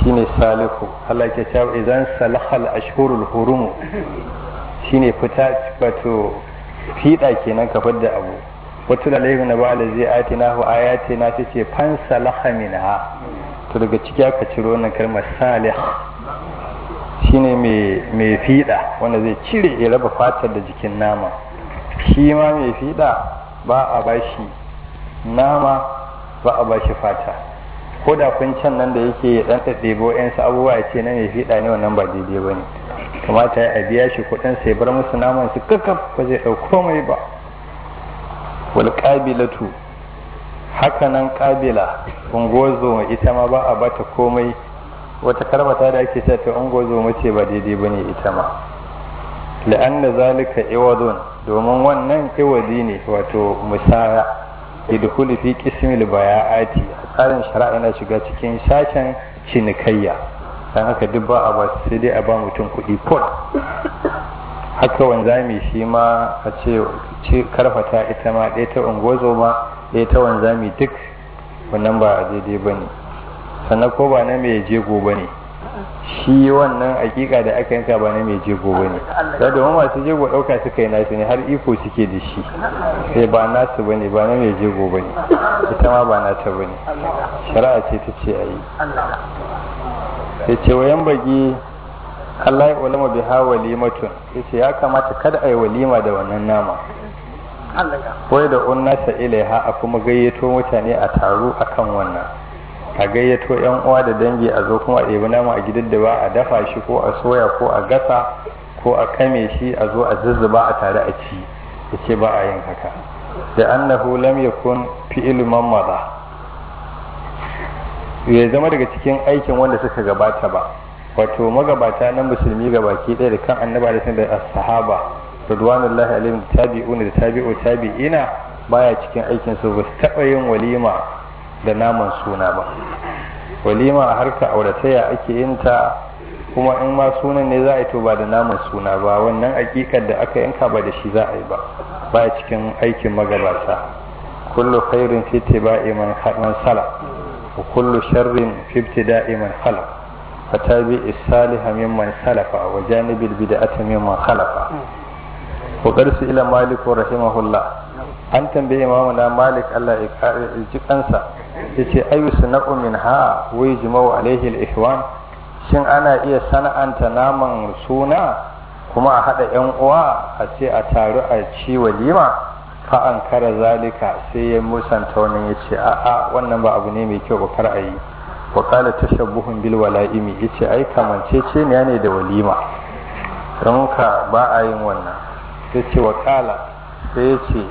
shine salihu Allah ke cewa idan salahal ashhurul hurum shine fita wato fiɗa kenan ka fadda abu wata da laifin na ba'ala zai ati na hu ayati na ta ce fan salaha minha to daga ciki aka ciro wannan kalmar salih shine mai fiɗa wanda zai cire ya raba fatar da jikin nama shi ma mai fiɗa ba a bashi nama ba a bashi fata ko da kun can nan da yake ya dan ɗaɗɗebo yansu abubuwa ya ce na mai fiɗa ne wannan ba daidai ba ne kamata ya biya shi kuɗin sai bar musu naman su kakkaf ba zai ɗau komai ba wal qabilatu haka nan qabila ungozo ita ma ba a bata komai wata karmata da ake cewa ta ungozo mace ba daidai bane ita ma la'anna zalika iwadun domin wannan iwadi ne wato musaya yadkhulu fi qismil baya'ati tsarin shari'a yana shiga cikin sashen cinikayya dan haka duk ba a ba sai dai a ba mutum kuɗi kod haka wanzami shi ma a ce karfata ita ma ɗaya ta ungozo ma ɗaya ta wanzami duk wannan ba a daidai ba ne sannan ko ba na mai jego ba ne shi wannan hakika da aka yanka ba na mai jego ba ne da domin masu jego ɗauka suka yi nasu ne har iko suke da shi sai ba nasu ba ne ba na mai jego ba ne ita ma ba nata ba ne shari'a ce ta ce a yi sai ce wayan bagi Allah ya ulama bi ha walimatun yace ya kamata kada a yi walima da wannan nama wai da unnasa ilaiha a kuma gayyato mutane a taru akan wannan a gayyato yan uwa da dangi a zo kuma a ɗebi nama a gidan da ba a dafa shi ko a soya ko a gasa ko a kame shi a zo a zuzzuba a tare a ci yace ba a yin haka da annahu lam yakun fi'il man maza ya zama daga cikin aikin wanda suka gabata ba wato magabata na musulmi gabaki ɗaya da kan annaba da da sahaba radwanullahi alaihim tabi'una da tabi'u tabi'ina baya cikin aikin su ba su taɓa yin walima da naman suna ba walima a harka auratayya ake yin ta kuma in ma sunan ne za a yi to ba da naman suna ba wannan akikar da aka yanka ba da shi za a yi ba baya cikin aikin magabata kullu khairin fi tiba'i man sala wa kullu sharrin fi ibtida'i man khalaq فتابع الصالح ممن سلف وجانب البدعة ممن خلف وقرس إلى مالك رحمه الله an tambaye imamuna malik Allah ya ji kansa ya ce ayu sana'u min ha wai jima'u alaihi al-ihwan shin ana iya sana'anta naman suna kuma a haɗa yan uwa a ce a taru a ci walima fa an kara zalika sai ya musanta wannan ya ce a'a wannan ba abu ne mai kyau ba kar a yi wa kala tashabbuhun bil wala'imi yace ai kamancece ne ne da walima don ka ba a yin wannan sai ce wa kala sai ya ce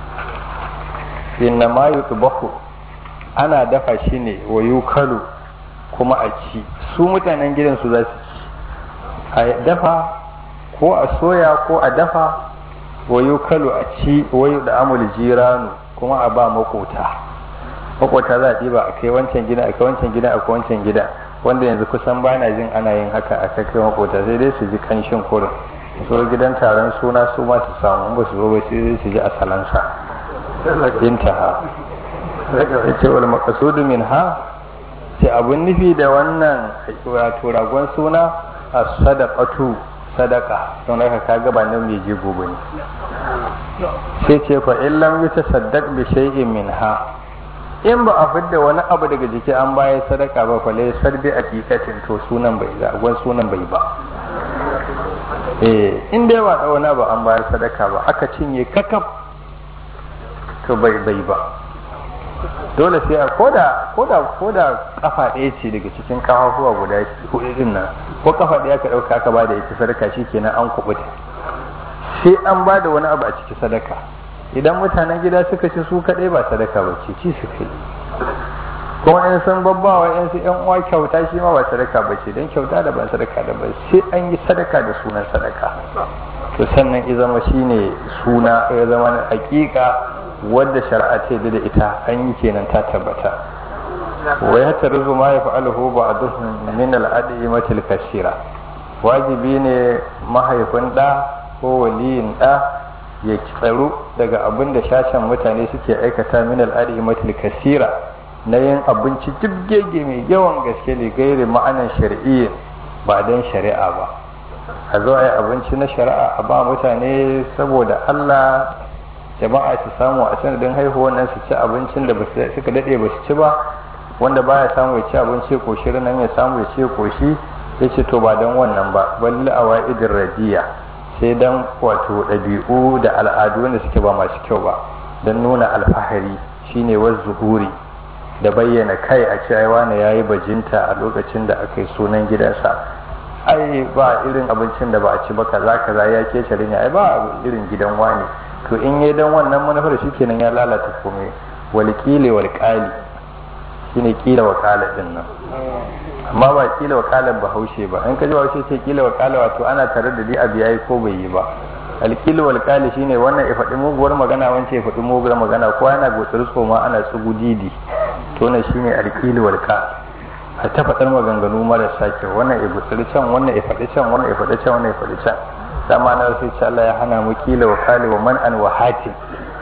inna ma yutbahu ana dafa shi ne wa yukalu kuma a ci su mutanen gidan su za su ci a dafa ko a soya ko a dafa wa yukalu a ci wa da amul jiranu kuma a ba makota makwata za a ɗiba a kai wancan gida a kai wancan gida a kai wancan gida wanda yanzu kusan ba na jin ana yin haka a kai makwata sai dai su ji kanshin kurin su gidan taron suna su ma su samu ba su zo ba sai su ji asalansa intaha ya ce wal maqsudu min ha ce abun nufi da wannan wato ragon suna a sadaqatu sadaka don haka kaga ba nan mai je gobe ne sai ce fa illam yutasaddaq bi shay'in min ha in ba a fidda wani abu daga jiki an bayar sadaka ba kwale sarbi a kikatin to sunan bai za gwan sunan bai ba eh in dai ba da wani abu an bayar sadaka ba aka cinye kakaf to bai bai ba dole sai a koda koda koda kafa ɗaya ce daga cikin kafafuwa guda hudu din nan ko kafa ɗaya ka ɗauka ka bada ita sadaka shikenan an kubuta sai an bada wani abu a ciki sadaka idan mutanen gida suka ci su kaɗai ba sadaka ba ce ci su kai kuma in san babbawa yan su yan uwa kyauta shi ma ba sadaka ba ce don kyauta da ba sadaka da ba sai an yi sadaka da sunan sadaka to sannan ya zama shine suna ya zama na hakika wadda shari'a ce da ita an yi kenan ta tabbata wa ya tarzu ma ya fa'aluhu ba'duhum min al-ad'imatil kasira wajibi ne mahaifin da ko waliyin da ya tsaro daga abin da shashen mutane suke aikata min al'adimatul kasira na yin abinci gege mai yawan gaske ne gairi ma'anan shari'iyya ba don shari'a ba a zo a yi abinci na shari'a a ba mutane saboda allah jama'a su samu a sanadin haihuwar nan su ci abincin da suka daɗe ba su ci ba wanda baya samu ya ci abinci koshi nan ya samu ya ce koshi ya ce to ba don wannan ba balli a wa'idin radiya sai don wato ɗabi'u da al'adu wanda suke ba masu kyau ba don nuna alfahari shine wa zuhuri da bayyana kai a cewa wani ya yi bajinta a lokacin da aka yi sunan gidansa ai ba irin abincin da ba a ci ba kaza kaza ya ke shari'a ai ba irin gidan wani to in yi dan wannan manufar shi kenan ya lalata komai walƙile walƙali shine kila wakala din nan amma ba kila wakalan bahaushe ba in ka ji bahaushe ce kila wakala wato ana tare da dai abu yayi ko bai yi ba alkilu walkali shine wannan ya faɗi muguwar magana wancan ya faɗi muguwar magana ko ana gotsar tsoma ana tsugu didi to na shine alkilu walkal a ta faɗar maganganu marasa kyau wannan ya gotsar can wannan ya faɗi can wannan ya faɗi can wannan ya faɗi can dama na sai ce Allah ya hana mu kila wakali wa man an wahatin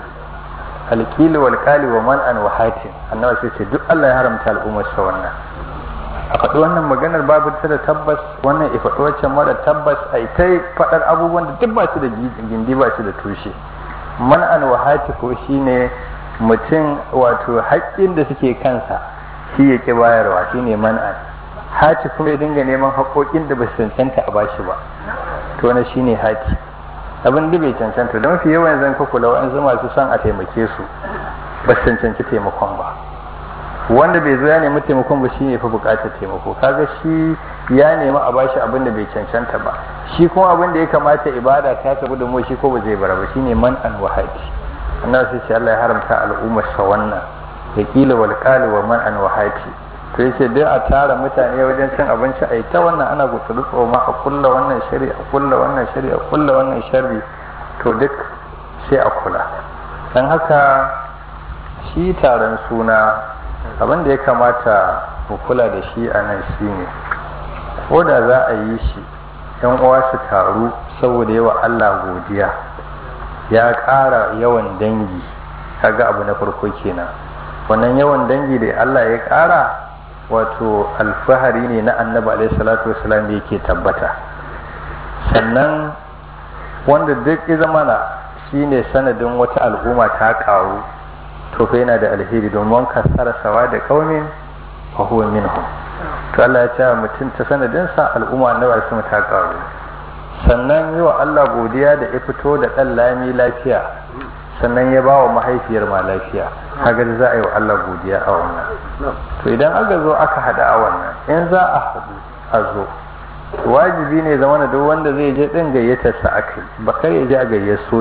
alkili wal kali wa man an wahatin annabi sai ce duk Allah ya haramta al'ummar sa wannan a faɗi wannan maganar babu ta da tabbas wannan ya faɗi waccan mara tabbas a ta faɗar abubuwan da duk ba su da gindi ba su da tushe man an wahati ko shine mutum wato haƙƙin da suke kansa shi ya ƙi bayarwa shine man an hati kuma ya dinga neman haƙoƙin da ba su cancanta a bashi ba to wannan shine hati abin da bai cancanta don fi yawan zan ka kula wa'ansu masu son a taimake su ba su cancanci taimakon ba wanda bai zo ya nemi taimakon ba shine fi bukatar taimako kaga shi ya nemi a bashi abin da bai cancanta ba shi kuma abin da ya kamata ibada ta tabu da mu shi ko ba zai bara ba shine man an wahati annabi sai ce Allah ya haramta al'ummar sa wannan ya kila wal qali wa man an wahati to yace dai a tara mutane wajen cin abinci a ta wannan ana gutsuru tsoma a kulla wannan shari a kulla wannan shari a kulla wannan shari to duk sai a kula dan haka shi taron suna abin da ya kamata mu kula da shi a nan shi ne ko da za a yi shi yan uwa su taru saboda yawa Allah godiya ya ƙara yawan dangi kaga abu na farko kenan wannan yawan dangi da Allah ya ƙara wato alfahari ne na annabi alaihi salatu wasalam da yake tabbata sannan wanda duk ya zamana shine sanadin wata al'umma ta ƙaru to fa yana da alheri domin kasara sawa da kaumin fa huwa minhum to Allah ya ce mutum ta sanadin sa al'umma annabi sun ta karu sannan yi wa Allah godiya da ya fito da dan lami lafiya sannan ya ba wa mahaifiyar ma lafiya kaga za a yi wa Allah godiya a wannan to idan aka zo aka hada a wannan in za a hadu a zo wajibi ne zama da duk wanda zai je din gayyatar sa akai ba kar ya je a gayyato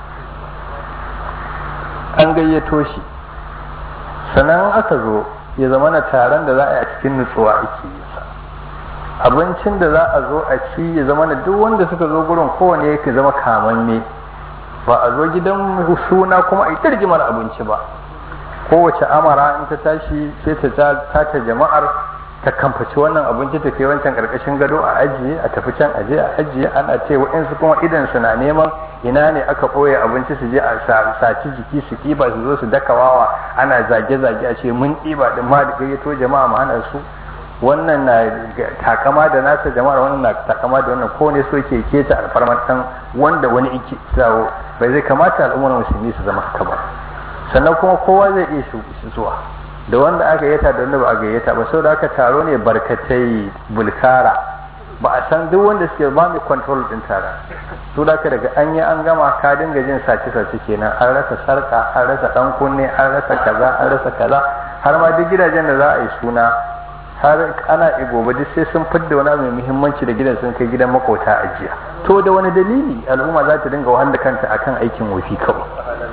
an gayyato shi sannan aka zo ya zama na taron da za a yi a cikin nutsuwa ake yi abincin da za a zo a ci ya zama na duk wanda suka zo gurin kowane yake zama kamanne ba a zo gidan suna kuma a yi tarjimar abinci ba kowace amara in ta tashi sai ta tata jama'ar ta kamfaci wannan abinci ta kai wancan karkashin gado a ajiye a tafi can aje a ajiye ana ce wa'insu kuma idan su na neman ina ne aka ɓoye abinci su je a saci jiki su ɗiba su zo su daka wawa ana zage-zage a ce mun ɗiba din ma da gayyato jama'a ma hana su wannan na takama da nasa jama'ar wannan na takama da wannan ko ne so ke keta alfarmar dan wanda wani ike sawo bai zai kamata al'ummar musulmi su zama haka ba sannan kuma kowa zai iya zuwa da wanda aka gayyata da wanda ba a gayyata ba saboda aka taro ne barkatai bulkara ba a san duk wanda suke ba mai control din tara su da daga an yi an gama ka dinga jin sace sace kenan an rasa sarka an rasa dan kunne an rasa kaza an rasa kaza har ma duk gidajen da za a yi suna har ana gobe duk sai sun fidda wani mai muhimmanci da gidan sun kai gidan makota a jiya to da wani dalili al'umma za ta dinga wahala kanta akan aikin wofi kawai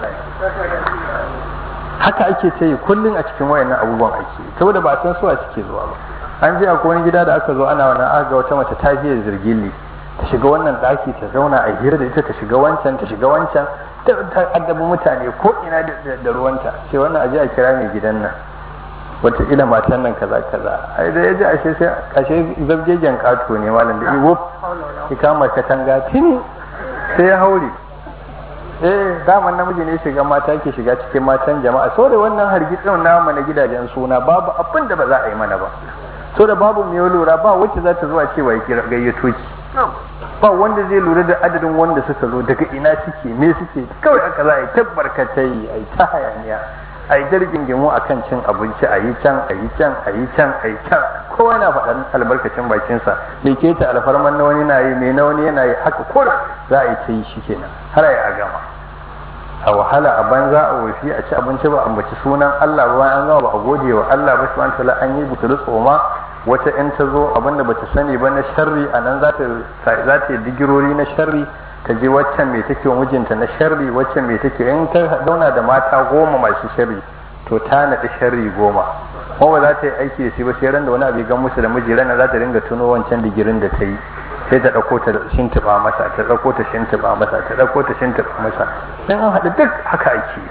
haka ake ta yi kullum a cikin wayannan abubuwan ake saboda ba san suwa suke zuwa ba an je akwai wani gida da aka zo ana wannan aka ga wata mace ta fiye zirgilli ta shiga wannan daki ta zauna a hira da ita ta shiga wancan ta shiga wancan ta addabi mutane ko ina da ruwanta sai wannan aje a kira mai gidan nan wata ila matan nan kaza kaza ai da yaji ashe sai ashe zabjegen kato ne malam da iwo ki kama katanga tini sai ya haure eh daman namiji ne shiga mata ke shiga cikin matan jama'a so da wannan hargitsin namu na gidajen suna babu abin da ba za a yi mana ba so da babu mai lura ba wacce za ta zuwa cewa ya gayyato ki ba wanda zai lura da adadin wanda suka zo daga ina suke me suke kawai aka za a yi tabbarkatai a yi ta hayaniya a yi jirgin gimu a kan cin abinci a yi can a yi can a yi can a yi can kowa na faɗar albarkacin bakinsa mai keta alfarman na wani na yi mai na wani yana yi haka kura za a yi ta yi shi kenan har a yi a gama a wahala a banza a wafi a ci abinci ba ambaci sunan Allah ba an gama ba a gode wa Allah ba subhanahu wataala an yi butulu tsoma wata in ta zo abinda bata sani ba na sharri a nan za ta yi digirori na sharri ta je waccan mai take mijinta na sharri waccan mai take in ta zauna da mata goma masu sharri to ta naɗi sharri goma kuma ba za ta yi aiki da shi ba sai ran da wani abu gan musu da miji ranar za ta dinga tuno wancan digirin da ta yi sai ta ɗauko ta shintiba masa ta ɗauko ta shintiba masa ta ɗauko ta shintiba masa sai an haɗu duk haka ake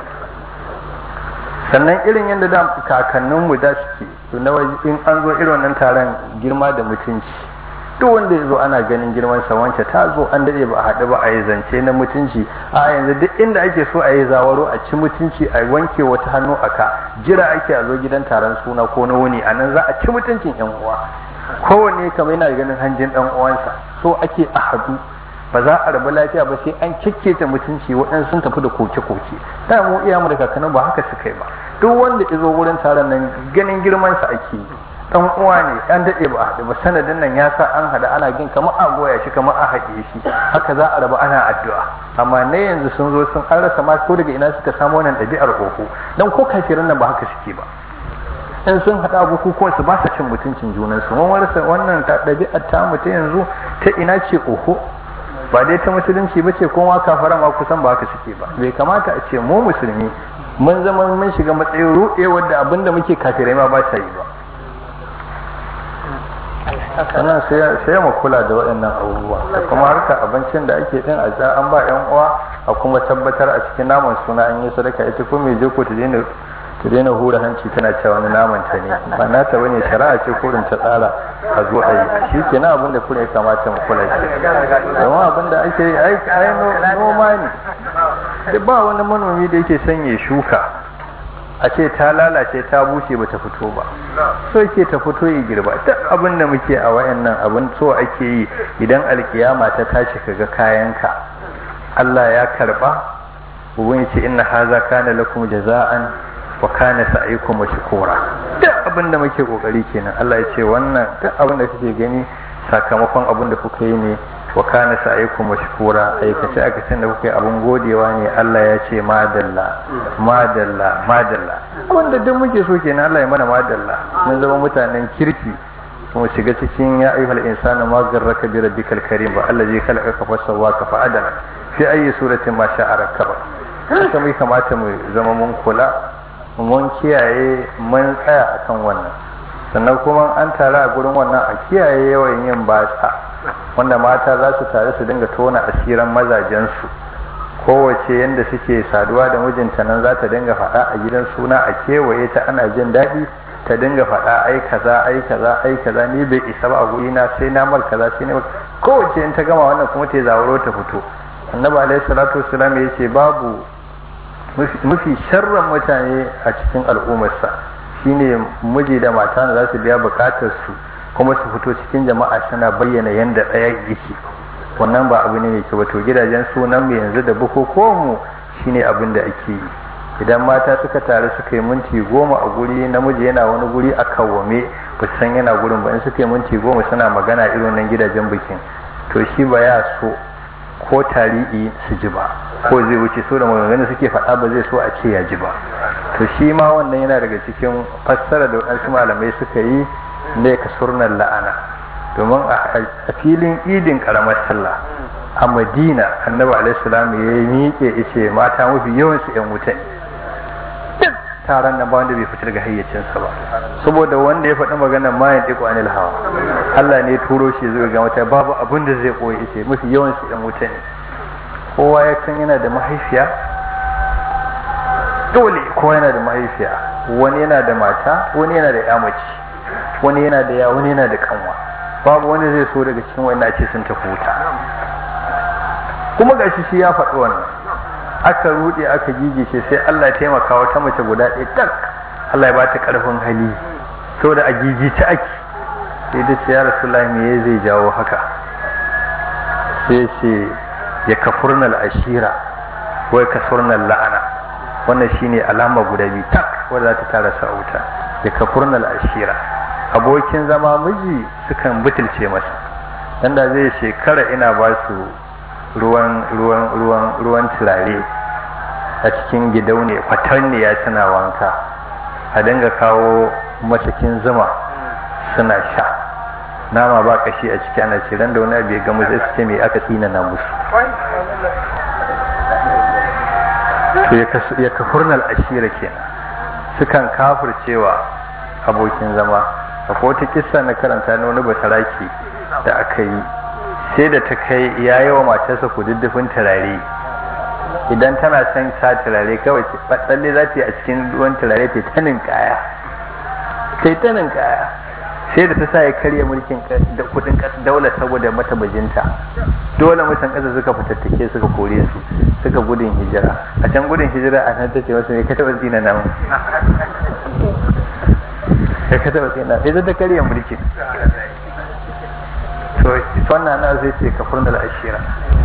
sannan irin yadda da kakanninmu da suke na in an zo irin wannan taron girma da mutunci duk wanda ya zo ana ganin girman sa wance ta zo an daɗe ba a haɗu ba a yi zance na mutunci a yanzu duk inda ake so a yi zawaro a ci mutunci a wanke wata hannu a ka jira ake a zo gidan taron suna ko na wuni a nan za a ci mutuncin yan uwa kowanne kamar yana ganin hanjin dan uwansa so ake a haɗu ba za a rabu lafiya ba sai an ta mutunci waɗansu sun tafi da koke-koke da mu iya mu da kakannin ba haka suka yi ba duk wanda ya zo wurin taron nan ganin girmansa ake yi dan uwa ne an daɗe ba a haɗu ba sanadin nan ya sa an haɗu ana gin kamar a goya shi kamar a haɗe shi haka za a rabu ana addu'a amma na yanzu sun zo sun an rasa ma ko daga ina suka samu wannan ɗabi'ar koko dan ko kafirin nan ba haka suke ba in sun haɗa bukukuwan su ba sa cin mutuncin junansu mun warsa wannan ɗabi'ar ta mutu yanzu ta ina ce oho ba dai ta musulunci ba ce kuma kafara ma kusan ba haka suke ba bai kamata a ce mu musulmi mun zama mun shiga matsayin ruɗe wadda abinda muke kafirai ma ba sa yi ba sannan sai mu kula da waɗannan abubuwa da kuma harka abincin da ake din a an ba yan uwa a kuma tabbatar a cikin naman suna an yi sadaka ita ko mai je ko ta daina ta daina hura hanci tana cewa wani naman ta ne ba na ta bane shari'a ce kurin ta tsara a zo a yi shi ke na abin da kuna ya kamata mu kula shi domin abin da ake yi ai noma ne da ba wani manomi da yake son ya shuka a ce ta lalace ta bushe ba ta fito ba so ke ta fito ya girba duk abin da muke a wayannan abin so ake yi idan alkiyama ta tashi kaga kayanka Allah ya karba ubun ce inna haza kana lakum jaza'an wa kana sa'ikum mashkura duk abin da muke kokari kenan Allah ya ce wannan duk abin da kake gani sakamakon abin da kuka yi ne wa kana sa'ikum mashkura aikace aikacen da kuka yi abin godewa ne Allah ya ce madalla madalla madalla wanda duk muke so kenan Allah ya mana madalla mun zama mutanen kirki mu shiga cikin ya ayyuhal insanu ma garraka bi rabbikal karim ba allazi khalaqaka fa sawwaka fa adala fi ayi suratin ma sha'a rakaba haka mai kamata mu zama mun kula mun kiyaye mun tsaya akan wannan sannan kuma an tare a gurin wannan a kiyaye yawan yin batsa wanda mata za su tare su dinga tona asiran mazajensu kowace yadda suke saduwa da mijinta nan za ta dinga faɗa a gidan suna a kewaye ta ana jin daɗi ta dinga faɗa ai kaza ai kaza ai kaza ni bai isa ba a guri na sai na mal kaza sai na kowace in ta gama wannan kuma ta zawaro ta fito annabi alaihi salatu wassalam ya ce babu mafi sharran mutane a cikin al'ummarsa shine miji da mata da za su biya bukatar su kuma su fito cikin jama'a suna bayyana yadda ɗaya yake wannan ba abu ne mai kyau to gidajen sunan mu yanzu da bukukuwan mu shine abin da ake yi idan mata suka taru suka yi minti goma a guri namiji yana wani guri a kawwame ba san yana gurin ba in suka yi minti goma suna magana irin nan gidajen bikin to shi ba ya so ko tarihi su ji ba ko zai wuce so da maganganu suke faɗa ba zai so a ce ya ji ba to shi ma wannan yana daga cikin fassara da waɗansu malamai suka yi ne ka surnar la'ana domin a filin idin karamar sallah a madina annabi alaihissalam ya yi miƙe ice mata mafi yawan su yan wuta duk taron nan ba wanda bai fita daga hayyacinsa ba saboda wanda ya faɗi maganar mayan ɗiƙo anil hawa Allah ne turo shi zai ga mata babu abin da zai koyi ice mafi yawan su yan wuta ne kowa ya san yana da mahaifiya dole kowa yana da mahaifiya wani yana da mata wani yana da ya mace wani yana da ya wani yana da kanwa babu wani zai so daga cikin wani ce sun tafi wuta kuma gashi shi ya faɗi wannan aka rude aka gigice sai Allah ya taimaka wata mace guda ɗaya tak Allah ya ba ta karfin hali saboda a gigice ake sai da ce ya rasulullahi me zai jawo haka sai ce ya kafurnal ashira wai kasurnal la'ana wannan shine alama guda biyu tak wanda za ta tara sa wuta ya kafurnal ashira abokin zama miji sukan butulce masa dan da zai shekara ina ba su ruwan ruwan ruwan ruwan turare a cikin gidaune kwatanniya suna wanka a dinga kawo masakin zuma suna sha nama ba kashi a ciki ana ce ran da wani abu ya gamu zai su ce me aka tsina na musu to ya kafurnal ashira kenan sukan kafircewa abokin zama akwai wata kissa na karanta na wani basaraki da aka yi sai da ta kai ya yi wa matarsa kududdufin turare idan tana son sa turare kawai tsalle za ta yi a cikin ruwan turare ta tanin kaya ta tanin kaya sai da ta sa ya karya mulkin da kudin daular saboda mata bajinta dole mutan ƙasa suka fitattake suka kore su suka gudun hijira a can gudun hijira a nan ta ce wasu ne ka taɓa tsina nan ya ka taɓa tsina ita ta karya mulkin to wannan na zai ce ka furna ashira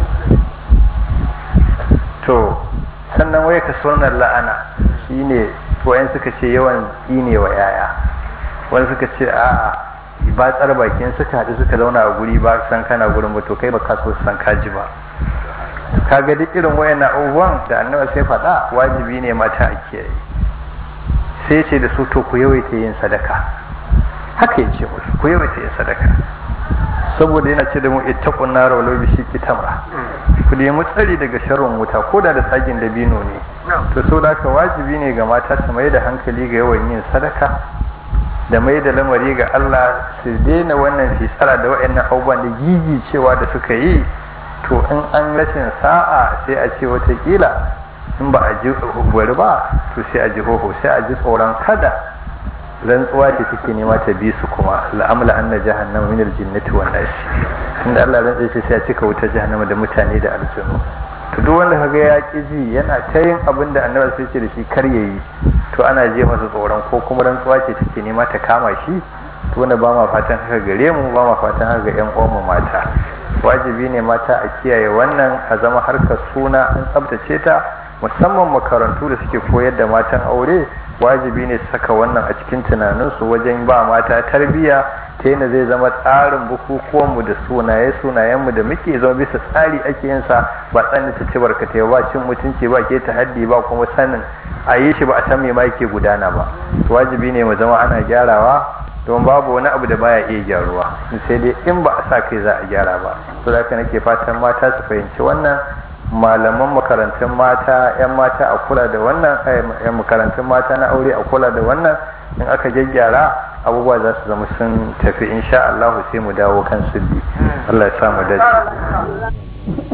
to sannan wai ka sunan la'ana shine wayan suka ce yawan tsine wa yaya wani suka ce a'a ba tsar bakin suka haɗu suka zauna a guri ba san kana gurin ba to kai ba ka so san kaji ba kaga duk irin wayannan abubuwan da annabi sai faɗa wajibi ne mata a kiyaye sai ce da su to ku yawaita yin sadaka haka ya ce musu ku yawaita yin sadaka saboda yana ce da mu ittaqun nar walau bi shiqqi tamra ku nemi tsari daga sharrin wuta ko da da tsagin dabino ne to saboda haka wajibi ne ga mata su mai da hankali ga yawan yin sadaka da mai da lamari ga Allah su daina wannan fisara da waɗannan abubuwan da gigi cewa da suka yi to in an rashin sa'a sai a ce watakila in ba a ji bari ba to sai a ji hoho sai a ji tsoron kada rantsuwa ce take nema ta bi su kuma la'amla anna jahannama min aljinnati wan nas inda Allah rantsa ce sai a cika wutar jahannama da mutane da aljanu to duk wanda kaga ya ki ji yana ta yin abin da annabi sai ce da shi kar yayi to ana je masa tsoron ko kuma rantsuwa ce take nema ta kama shi to wanda ba ma fatan haka gare mu ba ma fatan haka ga yan uwan mata wajibi ne mata a kiyaye wannan a zama harkar suna an tsabtace ta musamman makarantu da suke koyar da matan aure wajibi ne su saka wannan a cikin tunaninsu wajen ba mata tarbiyya ta yana zai zama tsarin bukukuwanmu da sunaye sunayenmu da muke zama bisa tsari ake yin sa ba tsanin ta ci barkatai ba cin mutunci ba ke haddi ba kuma sanin a yi shi ba a san me ma yake gudana ba wajibi ne mu zama ana gyarawa don babu wani abu da baya iya gyaruwa sai dai in ba a sa kai za a gyara ba to da haka nake fatan mata su fahimci wannan malaman makarantun mata 'yan mata a kula da wannan yan makarantun mata na aure a kula da wannan in aka gyaggyara abubuwa za su zama sun tafi insha Allah sai mu dawo kan sulli Allah ya sa mu dace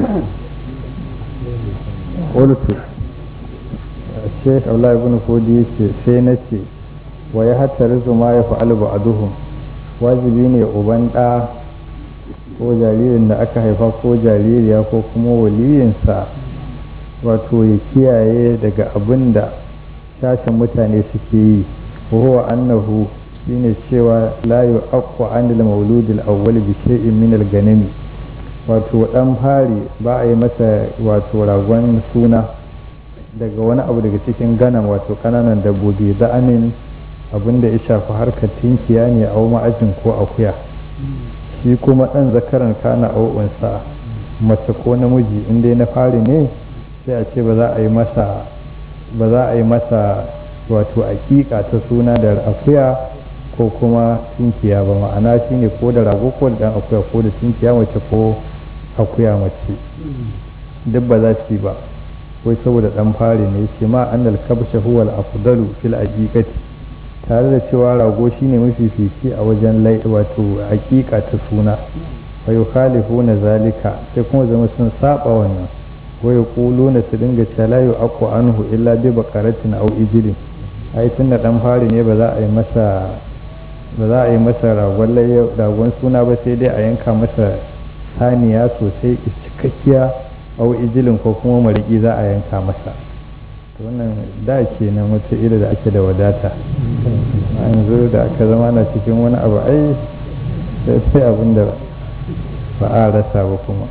qultu Sheikh Abdullah ibn Fodi yace sai nace wa ya hattarizu ma ya fa'alu ba'duhum wajibi ne uban da ko jaririn da aka haifa ko jaririya ko kuma waliyinsa wato ya kiyaye daga abin da sashen mutane suke yi huwa annahu shine cewa la yu'aqqu 'anil mauludil awwal bi shay'in min al-ganami wato dan fari ba a yi masa wato ragon suna daga wani abu daga cikin ganam wato kananan dabbobi za'anin abin da ya shafi harkar tinkiya ne a ma'ajin ko akuya shi kuma ɗan zakaran kana au'unsa mace ko namiji in dai na fari ne sai a ce ba za a yi masa ba za a yi masa wato aƙiƙa ta suna da akuya ko kuma tinkiya ba ma'ana shi ne ko da rago ko da ɗan akuya ko da tinkiya mace ko akuya mace duk ba za su yi ba wai saboda ɗan fari ne ce ma annal kabsha huwa al-afdalu fil aqiqati tare da cewa rago shine mafifici a wajen lai wato hakika ta suna wa yukhalifuna zalika sai kuma zama sun saba wannan wa yaquluna su dinga cewa la yu'aqu anhu illa bi baqaratin aw ijlin ai tunda dan fari ne ba za a yi masa ba za a yi masa ragon ragon suna ba sai dai a yanka masa saniya sosai cikakkiya au ijilin ko kuma mariki za a yanka masa to wannan da kenan wata iri da ake da wadata yanzu da aka zama na cikin wani abu ai sai abin da ba a rasa ba kuma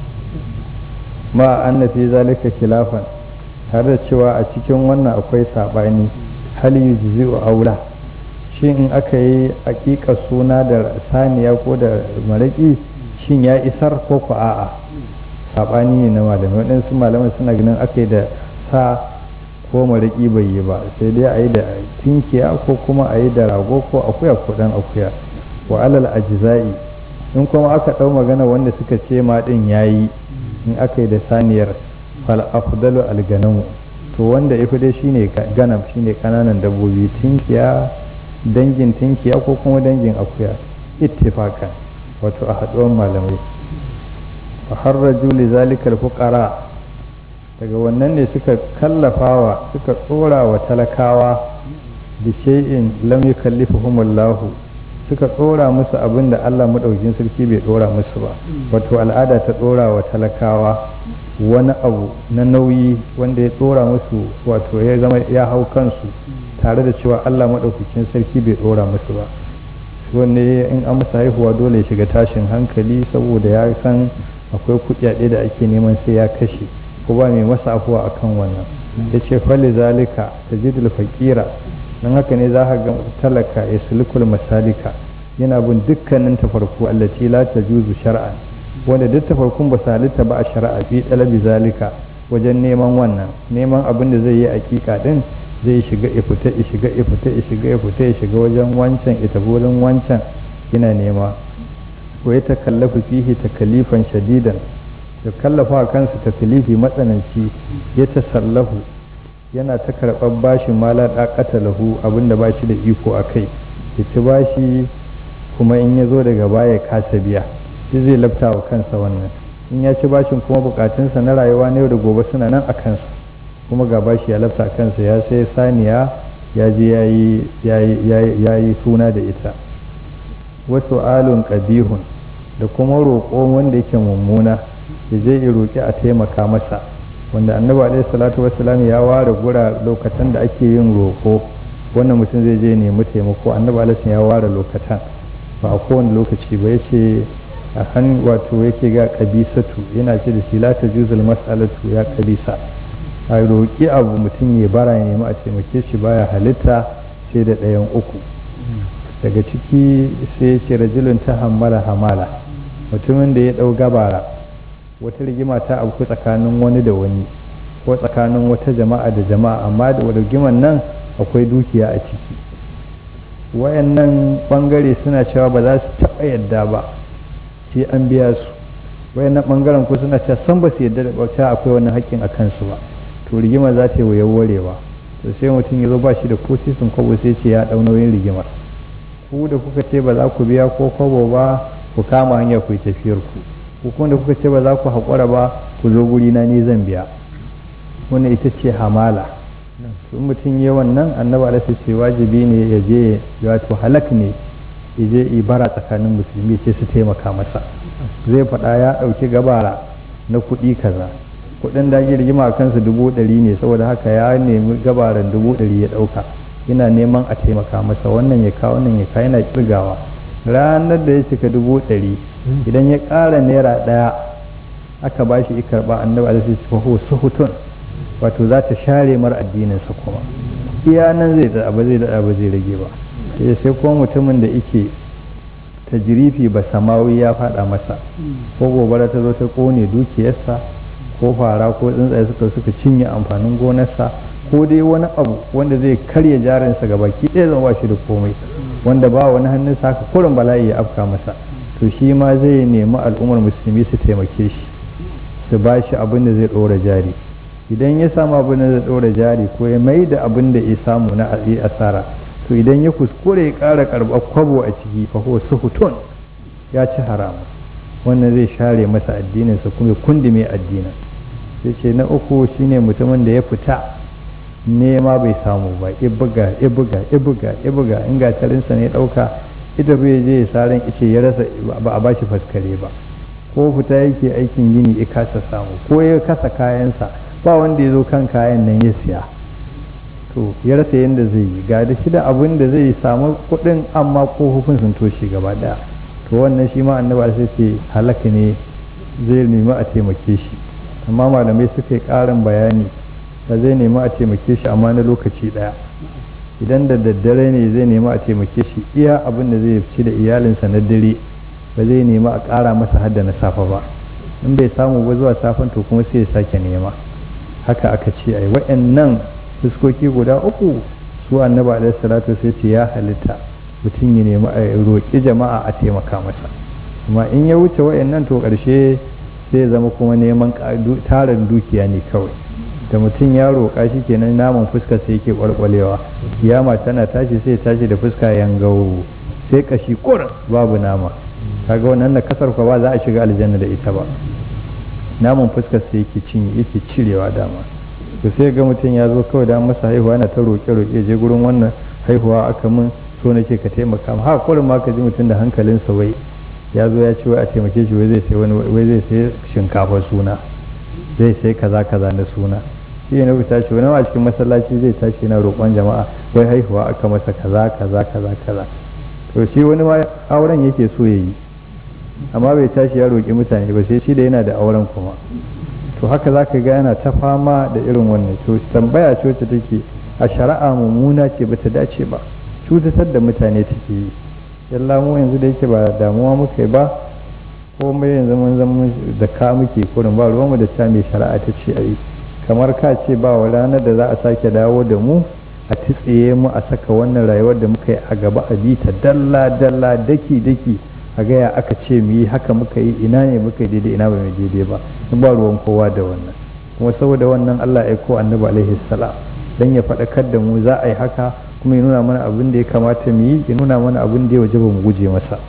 ma an fi zalika khilafan har da cewa a cikin wannan akwai sabani hal yujzi'u aula shin in aka yi hakika suna da saniya ko da maraki shin ya isar ko ku a'a sabani ne na malamai waɗansu malamai suna ganin aka yi da sa ko maraki bai yi ba sai dai a yi da tinkiya ko kuma a yi da rago ko akuya ko dan akuya wa alal ajza'i in kuma aka ɗau magana wanda suka ce ma ɗin yayi in aka yi da saniyar fal afdalu alganamu to wanda ya dai shine ganam shine kananan dabbobi tinkiya dangin tinkiya ko kuma dangin akuya ittifaqan wato a haɗuwar malamai fa harraju li zalikal fuqara daga wannan ne suka kallafawa suka tsora wa talakawa bi shay'in lam yukallifuhumullahu suka tsora musu abin da Allah maɗaukin sarki bai tsora musu ba wato al'ada ta tsora wa talakawa wani abu na nauyi wanda ya tsora musu wato ya zama ya hau kansu tare da cewa Allah maɗaukakin sarki bai tsora musu ba wanne in an masa haihuwa dole ya shiga tashin hankali saboda ya san akwai kuɗaɗe da ake neman sai ya kashe ko ba mai masa afuwa akan wannan ya ce fali zalika tajidul faqira don haka ne za ka ga talaka ya sulukul masalika yana bin dukkanin tafarku allati la tajuzu shar'an wanda duk tafarkun ba su halitta ba a shari'a fi talabi zalika wajen neman wannan neman abin da zai yi aƙiƙa din zai shiga ya fita ya shiga ya fita ya shiga ya fita ya shiga wajen wancan ya tafi wurin wancan yana nema ko ya takallafa fihi takalifan shadidan ya kallafa kansa takalifi matsananci ya tasallahu yana ta karɓar bashin mala ɗaƙata lahu abinda ba shi da iko a kai ya ci bashi kuma in ya zo daga baya kasa biya shi zai lafta wa kansa wannan in ya ci bashin kuma bukatunsa na rayuwa na yau da gobe suna nan a kansa kuma ga bashi ya lafta kansa ya sai saniya ya je ya yi suna da ita wasu alun ƙabihun da kuma roƙo wanda yake mummuna ya je ya roƙi a taimaka masa wanda annabi alaihi salatu wassalam ya ware gura lokacin da ake yin roƙo wannan mutum zai je nemi taimako annabi alaihi ya ware lokacin ba a kowane lokaci ba yace a han wato yake ga kabisatu yana ce da shi la tajuzul mas'alatu ya kabisa a roƙi abu mutum ya bara ya nemi a taimake shi baya halitta sai da ɗayan uku daga ciki sai ce rajulun ta hammala hamala mutumin da ya ɗau gabara wata rigima ta abu tsakanin wani da wani ko tsakanin wata jama'a da jama'a amma da rigiman nan akwai dukiya a ciki wayannan bangare suna cewa ba za su taɓa yadda ba sai an biya su wayannan bangaren ko suna cewa san ba su yadda da bauta akwai wani haƙƙin a kansu ba to rigima za ta yi wayar warewa to sai mutum ya zo ba shi da ko sisin kwabo sai ce ya ɗau nauyin rigimar ku da kuka ce ba za ku biya ko kwabo ba ku kama hanya ku yi tafiyar ku ku kuma da kuka ce ba za ku haƙura ba ku zo guri na ni zan biya wannan ita ce hamala in mutum ya wannan annabi alaihi ce wajibi ne ya je wato halak ne ya je ibara tsakanin musulmi ce su taimaka masa zai faɗa ya ɗauki gabara na kuɗi kaza kuɗin da ake rigima a kansa dubu ɗari ne saboda haka ya nemi gabaran dubu ɗari ya ɗauka yana neman a taimaka masa wannan ya kawo wannan ya kawo yana kirgawa ranar da ya cika dubu ɗari idan ya ƙara naira ɗaya aka ba shi karɓa annabi alaihi ce fa suhutun wato za ta share mar addininsa kuma iya nan zai da ba zai da ba zai rage ba sai sai kuma mutumin da yake tajrifi ba samawi ya faɗa masa ko gobara ta zo ta kone dukiyarsa ko fara ko tsuntsaye suka suka cinye amfanin gonarsa ko dai wani abu wanda zai karya jarinsa ga baki ɗaya zama ba shi da komai wanda ba wani hannun haka kurin bala'i ya afka masa to shi ma zai nemi al'ummar musulmi su taimake shi su ba shi abin da zai ɗora jari idan ya samu abin da zai ɗora jari ko ya mai da abin da ya samu na asara to idan ya kuskure ya ƙara karɓar kwabo a ciki fa huwa suhutun ya ci haramu wannan zai share masa addininsa kuma ya kundume addinin sai ce na uku shine mutumin da ya fita nema bai samu ba ibuga ibuga ibuga ibuga in gatarinsa ne ɗauka ita bai je ya saran ice ya rasa ba a bashi faskare ba ko fita yake aikin gini ya kasa samu ko ya kasa kayansa ba wanda ya zo kan kayan nan ya siya to ya rasa yadda zai yi ga da shi da abin da zai samu kuɗin amma kofofin sun toshe gaba ɗaya to wannan shi ma annabi sai ce halaka ne zai nemi a taimake shi amma malamai suka yi ƙarin bayani da zai nemi a taimake shi amma na lokaci ɗaya idan da daddare ne zai nemi a taimake shi iya abin da zai ci da iyalinsa na dare ba zai nemi a ƙara masa hadda na safa ba in bai samu ba zuwa safen to kuma sai ya sake nema haka aka ce ai wa'annan fuskoki guda uku su annabi alaihi salatu sai ce ya halitta mutum ya nemi a roƙi jama'a a taimaka masa amma in ya wuce wa'annan to ƙarshe sai zama kuma neman tarin dukiya ne kawai da mutum ya roƙa shi kenan naman fuska sai yake ƙwarƙwalewa kiyama tana tashi sai tashi da fuska yangawo sai kashi kur babu nama kaga wannan na kasar ba za a shiga aljanna da ita ba naman fuskar sai yake cinye yake cirewa dama to sai ga mutum ya zo kawai da masa haihuwa yana ta roƙe roƙe je gurin wannan haihuwa aka min so nake ka taimaka ma haka kullum ma ka ji mutum da hankalinsa wai ya zo ya ce wai a taimake shi wai zai sai wani wai zai sai shinkafa suna zai sai kaza kaza na suna shi ne na tashi wani a cikin masallaci zai tashi yana roƙon jama'a wai haihuwa aka masa kaza kaza kaza kaza to shi wani ma auren yake so ya yi amma bai tashi ya roƙi mutane ba sai shi da yana da auren kuma to haka za ka ga yana ta fama da irin wannan to tambaya ce wacce take a shari'a mummuna ce ba ta dace ba cutatar da mutane take yi yalla mu yanzu da yake ba damuwa muka yi ba komai yanzu mun zama da ka muke kurin ba ruwanmu da ta mai shari'a ta ce a yi kamar ka ce ba wa ranar da za a sake dawo da mu a titsiye mu a saka wannan rayuwar da muka yi a gaba a bi ta dalla dalla daki daki a gaya aka ce mu yi haka muka yi ina ne muka yi daidai ina ba mai daidai ba in ba ruwan kowa da wannan kuma saboda wannan Allah ya ko annabi alaihi salam dan ya faɗakar da mu za a yi haka kuma ya nuna mana abin da ya kamata mu yi ya nuna mana abin da ya waje ba mu guje masa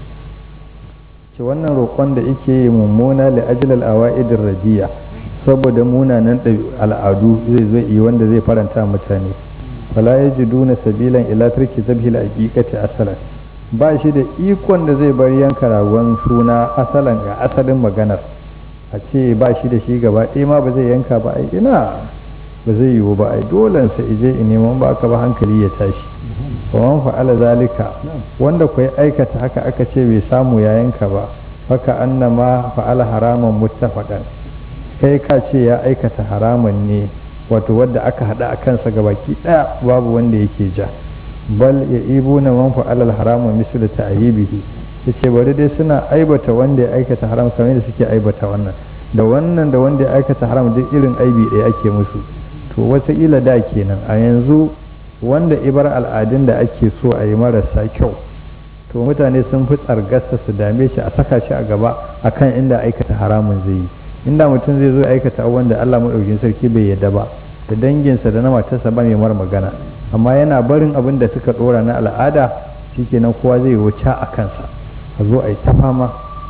ce wannan roƙon da yake yi mummuna li ajlal awaidir radiya saboda munanan al'adu zai zo yi wanda zai faranta mutane fala yajiduna sabilan ila tarki zabhil aqiqati asalan ba shi da ikon da zai bar yanka ragon suna asalan ga asalin maganar a ce ba shi da shi gaba ɗaya ma ba zai yanka ba ai ina ba zai yiwu ba ai dolensa ije in neman ba ka ba hankali ya tashi wa fa'ala zalika wanda kuwa aikata haka aka ce bai samu ya yanka ba faka annama fa'ala haraman muttafaqan kai ka ce ya aikata haraman ne wato wadda aka hada a kansa gabaki daya babu wanda yake ja bal ya ibu na man fa'ala haraman mislu ta'yibihi yace bari dai suna aibata wanda ya aikata haram kamar da suke aibata wannan da wannan da wanda ya aikata haram duk irin aibi ɗaya ake musu to wataƙila da kenan a yanzu wanda ibar al'adun da ake so a yi marasa kyau to mutane sun fi tsargasta su dame shi a saka shi a gaba akan inda aikata haramun zai yi inda mutum zai zo aikata abubuwan da Allah maɗaukin sarki bai yadda ba da danginsa da na matarsa ba mai mar magana amma yana barin abin da suka ɗora na al'ada shikenan kowa zai wuce a kansa a zo a yi ta fama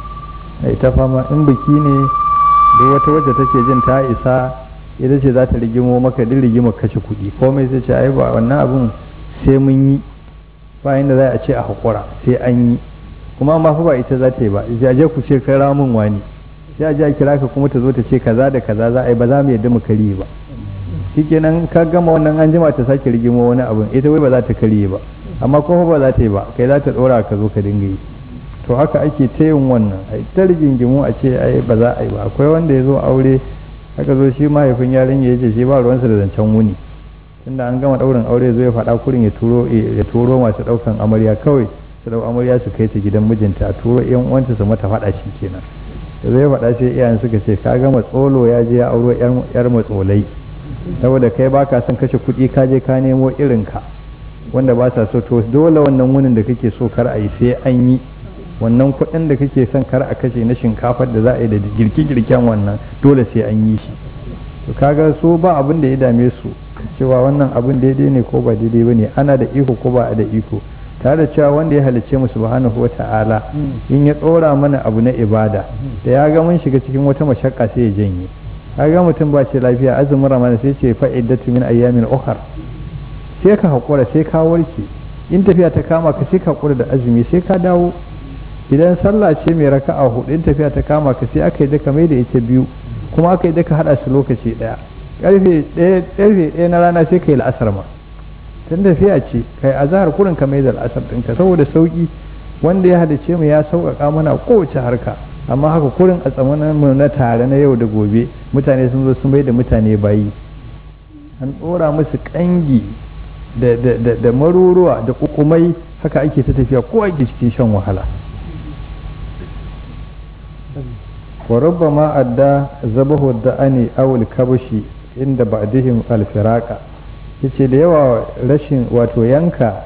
a yi ta fama in biki ne da wata wacce take jin ta isa ita ce za ta rigimo maka duk rigimar kashe kuɗi komai sai ce ai ba wannan abun sai mun yi ba inda za a ce a haƙura sai an yi kuma ma fa ba ita za ta yi ba sai a je ku ce kai ramin wani sai a je a kira ka kuma ta zo ta ce kaza da kaza za a yi ba za mu yadda mu kariye ba shikenan ka gama wannan an jima ta sake rigimo wani abun ita wai ba za ta kariye ba amma kuma ba za ta yi ba kai za ta ɗora ka zo ka dinga yi to haka ake ta yin wannan a ta rigingimu a ce ai ba za a yi ba akwai wanda ya zo aure aka zo shi mahaifin yarinya ya ce shi ba ruwansa da zancen wuni tunda an gama ɗaurin aure zo ya faɗa kurin ya turo ya turo masu ɗaukan amarya kawai su ɗau amarya su kai ta gidan mijinta a turo yan uwanta su mata faɗa shi kenan da zai faɗa sai iyayen suka ce ka gama tsolo ya je ya auro yar matsolai saboda kai baka son kashe kuɗi ka je ka nemo irin ka wanda ba sa so to dole wannan wunin da kake so kar a yi sai an yi wannan kuɗin da kake son kar a kashe na shinkafar da za a yi da girke-girken wannan dole sai an yi shi to kaga su ba abin da ya dame su cewa wannan abin daidai ne ko ba daidai ba ne ana da iko ko ba a da iko tare da cewa wanda ya halicce mu subhanahu wa ta'ala in ya tsora mana abu na ibada da ya ga mun shiga cikin wata mashakka sai ya janye kaga mutum ba ce lafiya azumin ramadan sai ce fa'iddatu min ayyamin ukhar sai ka hakura sai ka warke in tafiya ta kama ka sai ka hakura da azumi sai ka dawo idan sallah ce mai raka'a hudu in tafiya ta kama ka sai aka yi daka mai da ita biyu kuma aka yi daka hada su lokaci daya karfe ɗaya karfe ɗaya na rana sai kai la'asar ma tun tafiya ce kai azhar kurin ka mai da la'asar ɗinka saboda sauki wanda ya hadace mu ya sauƙaƙa mana kowace harka amma haka kurin a tsamanin mu na tare na yau da gobe mutane sun zo sun bai da mutane bayi an ɗora musu ƙangi da maruruwa da kukumai haka ake ta tafiya ko ake cikin shan wahala wa rubbama adda zabahu da'ani awul kabushi inda ba'dihim alfiraka yace da yawa rashin wato yanka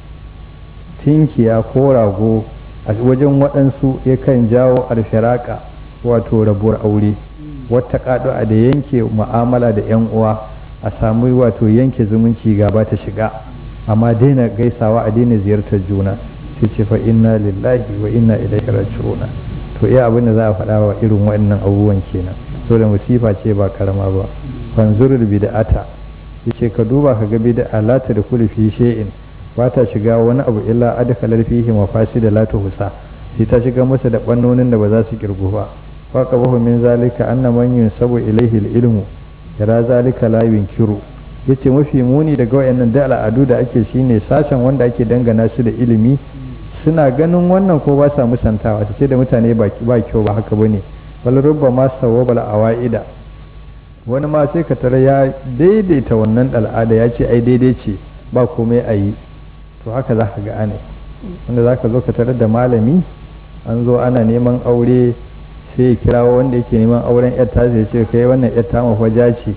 tinkiya ko rago a wajen waɗansu yakan jawo alfiraka wato rabuwar aure wata kaɗu'a da yanke mu'amala da 'yan uwa a samu wato yanke zumunci gaba ta shiga amma daina gaisawa a daina ziyartar juna sai ce fa inna lillahi wa inna ilaihi raji'un to iya abin da za a faɗa wa irin waɗannan abubuwan kenan so da musifa ce ba karama ba fanzurul bid'ata yace ka duba ka ga bid'a la ta da kulli fi shay'in ba ta shiga wani abu illa adkhalar fihi mafasid la tuhsa sai ta shiga masa da bannonin da ba za su kirgu ba fa qabahu min zalika anna man yunsabu ilaihi al-ilmu yara zalika la yunkiru yace mafi muni daga wayannan da al'adu da ake shine sashen wanda ake dangana su da ilimi suna ganin wannan ko ba sa musantawa su ce da mutane ba kyau ba haka bane bal rubba ma sawabal awaida wani ma sai ka tara ya daidaita wannan al'ada ya ce ai daidai ce ba komai a yi to haka za ka ga ane wanda za ka zo ka tarar da malami an zo ana neman aure sai ya kirawo wanda yake neman auren yar ta ya ce kai wannan yar ta mafaja ce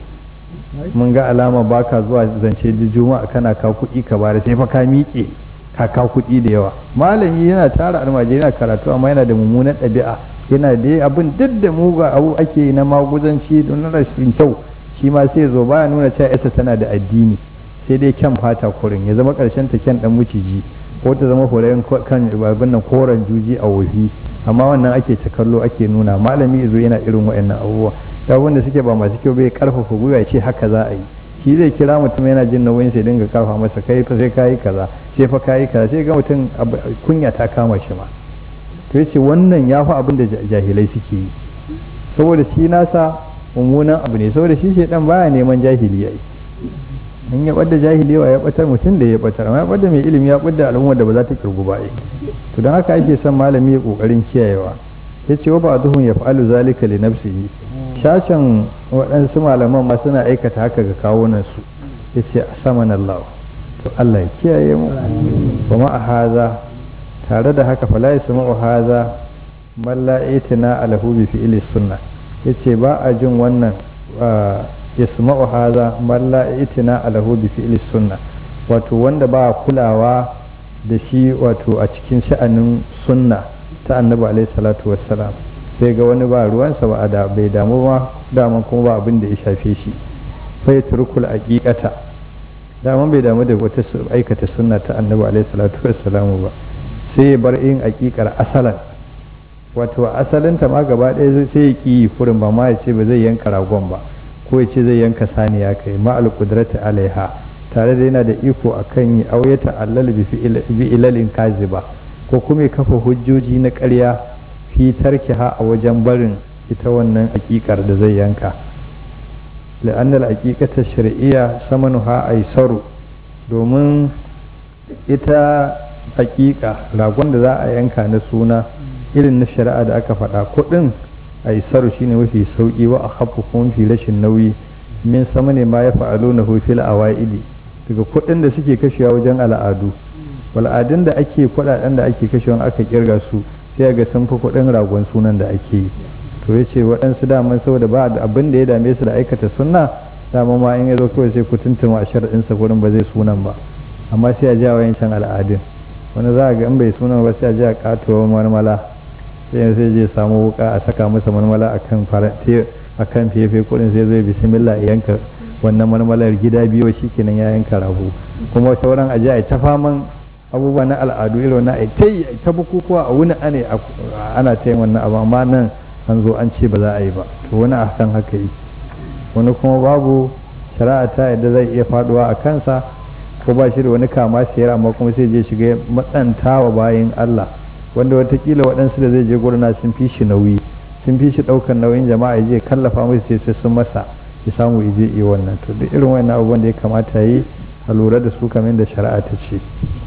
mun ga alama baka zuwa zance da juma'a kana ka kuɗi ka bada sai fa ka miƙe ka ka kuɗi da yawa malami yana tara almajiri yana karatu amma yana da mummunan ɗabi'a yana da abin duk da muga abu ake na maguzanci don rashin kyau shi ma sai zo baya nuna cewa yasa tana da addini sai dai kyan fata kurin ya zama ƙarshen ta kyan dan muciji ko ta zama horayen kan babin nan koren juji a wofi amma wannan ake ta kallo ake nuna malami zo yana irin waɗannan abubuwa ta wanda suke ba masu kyau bai karfafa gwiwa ce haka za a yi shi zai kira mutum yana jin nauyin sai dinga karfa masa kai fa sai kayi kaza sai fa kayi kaza sai ga mutum kunya ta kama shi ma to yace wannan ya fi abin da jahilai suke yi saboda shi nasa mummunan abu ne saboda shi shedan baya neman jahili yayi in ya bada jahili wa ya batar mutum da ya batar amma ya bada mai ilimi ya bada al'ummar da ba za ta kirgu ba to don haka ake son malami ya kokarin kiyayewa yace wa ba'duhum yaf'alu zalika li nafsihi shashin waɗansu malaman ma suna aikata haka ga kawunansu ya ce a saman Allah to Allah ya kiyaye mu ba ma a haza tare da haka fala ya sama haza malla itina alahu bi fi'li sunna yace ba a jin wannan ya sama haza malla itina alahu bi fi'li sunna wato wanda ba kulawa da shi wato a cikin sha'anin sunna ta annabi alaihi salatu wassalam sai ga wani ba ruwansa ba da bai damu ba daman kuma ba abin da ya shafe shi fai turkul aqiqata daman bai damu da wata aikata sunna ta annabi alaihi salatu wassalamu ba sai ya bar yin aqiqar asalan wato asalinta ma gaba ɗaya sai ya ki furin ba ma ya ce ba zai yanka ragon ba ko ya ce zai yanka saniya kai ma al qudrati alaiha tare da yana da iko akan yi auyata allal bi ilalin kaziba ko kuma ya kafa hujjoji na ƙarya fi tarkiha a wajen barin ita wannan aƙiƙar da zai yanka la'annal aƙiƙata shari'iyya samanuha aisaru domin ita aƙiƙa ragon da za a yanka na suna irin na shari'a da aka faɗa kuɗin aisaru shine mafi sauƙi wa a hafu kuma mafi rashin nauyi min sama ne ma ya fa'alo na hufil awa'idi daga kuɗin da suke kashewa wajen al'adu wal'adun da ake kuɗaɗen da ake kashewa aka kirga su sai ga sun fi kuɗin ragon sunan da ake yi to ya ce waɗansu daman saboda ba abin da ya dame su da aikata sunna dama ma in ya zo kawai sai ku tuntuma a sharɗinsa gurin ba zai sunan ba amma sai a ja wa yancan al'adun wani za a ga in bai sunan ba sai a ja katuwar marmala sai sai je samu wuka a saka masa marmala a kan a kan fefe kuɗin sai zai bismillah ya yanka wannan marmalar gida biyu shi kenan ya yanka rago kuma sauran a a ta faman abubuwa na al'adu irin na ai ta yi ta bukukuwa a wuni ane ana ta yin wannan abu amma nan an zo an ce ba za a yi ba to wani a kan haka yi wani kuma babu shari'a ta yadda zai iya faduwa a kansa ko ba shi da wani kama siyar amma kuma sai je shiga matsanta wa bayan Allah wanda watakila waɗansu da zai je gurna sun fi shi nauyi sun fi shi ɗaukar nauyin jama'a je kallafa mai sai sai sun masa ya samu ije yi wannan to duk irin wannan abubuwan da ya kamata yi a lura da su kamar da shari'a ta ce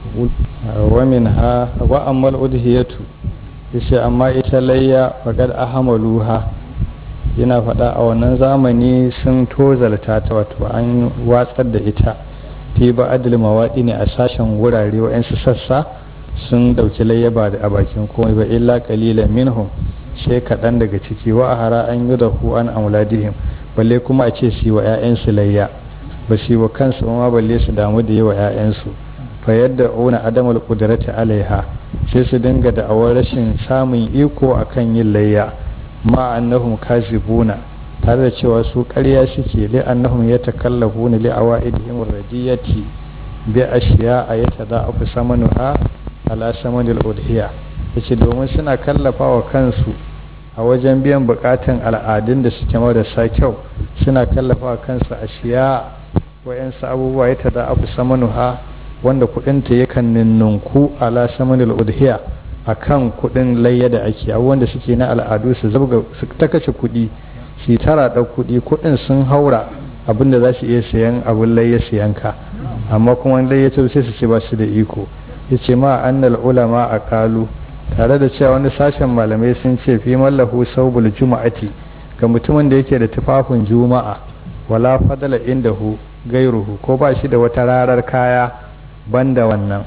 wa min ha wa ammal udhiyatu yace amma ita layya faqad ahmaluha yana faɗa a wannan zamani sun tozalta ta wato an watsar da ita fi ba adil mawaɗi ne a sashen wurare wa'yansu sassa sun ɗauki layyaba da a bakin komai ba illa ƙalilan minhum sai kaɗan daga ciki wa hara an yi da an amladihim balle kuma a ce su yi wa 'ya'yansu layya ba su yi wa kansu ma balle su damu da yi wa 'ya'yansu fa yadda una adamul qudrati alaiha sai su dinga da awar rashin samun iko akan yin layya ma annahum kazibuna tare da cewa su ƙarya suke li annahum yatakallafuna li awaidihim radiyati bi ashiya ayata da aku samanuha ala samanil udhiya yace domin suna kallafa wa kansu a wajen biyan bukatun al'adun da suke marasa kyau suna kallafa wa kansu ashiya wayansu abubuwa ya da aku samanuha wanda kudinta yakan ninnunku ala samanil udhiya akan kudin layya da ake abubuwan da suke na al'adu su zabga su ta kashe kudi su tara da kudi kudin sun haura abinda za su iya sayan abin layya su yanka amma kuma layya ta sai su ce ba su da iko yace ma annal ulama a kalu tare da cewa wani sashen malamai sun ce fi mallahu saubul juma'ati ga mutumin da yake da tufafin juma'a wala fadala indahu gairuhu ko ba shi da wata rarar kaya banda wannan